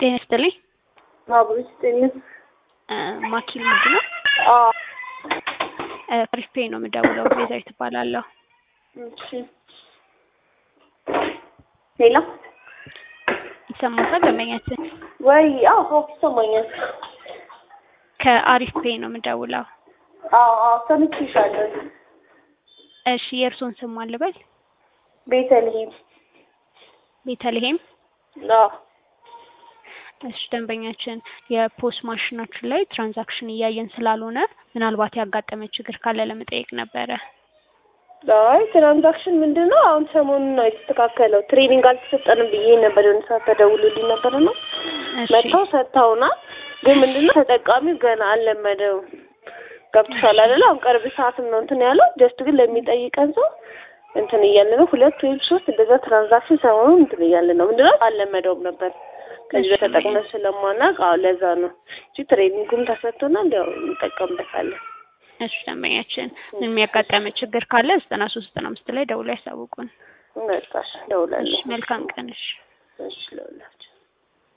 ጤና ይስጥልኝ። አብሮ ይስጥልኝ። ማኪል ምንድን ነው? አዎ አሪፍ ፔይ ነው የምደውለው። ቤዛዊት እባላለሁ። እሺ። ሌላ ይሰማታል? ደንበኛችን ወይ? አዎ ይሰማኛል። ከአሪፍ ፔይ ነው የምደውለው። አዎ አዎ ሰምቼሻለሁ። እሺ የእርስዎን ስም ማን ልበል? ቤተልሔም። ቤተልሔም። አዎ እሺ ደንበኛችን የፖስ ማሽናችን ላይ ትራንዛክሽን እያየን ስላልሆነ ምናልባት ያጋጠመ ችግር ካለ ለመጠየቅ ነበረ። አይ ትራንዛክሽን ምንድን ነው? አሁን ሰሞኑን ነው የተስተካከለው። ትሬኒንግ አልተሰጠንም ብዬ ነበር የሆነ ሰዓት ተደውሎልኝ ነበር እና እሺ መጥተው ሰጥተውናል። ግን ምንድን ነው ተጠቃሚው ገና አልለመደውም። ገብቶሻል አይደለ? አሁን ቅርብ ሰዓትም ነው እንትን ያለው። ጀስት ግን ለሚጠይቀን ሰው እንትን እያለ ነው። ሁለት ወይም ሶስት እንደዛ ትራንዛክሽን ሰሞኑን እንትን እያለ ነው። ምንድን ነው አልለመደውም ነበር ከዚህ እሺ። በተጠቅመን ስለማናውቅ፣ አዎ ለዛ ነው እንጂ ትሬኒንጉም ተሰጥቶናል። ያው እንጠቀምበታለን። እሺ ደንበኛችን የሚያጋጠመ ችግር ካለ ዘጠና ሶስት ዘጠና አምስት ላይ ደውሎ ያሳውቁን። መጣሽ ደውላለሁ። እሺ መልካም ቀን። እሺ እሺ ለሁላችሁ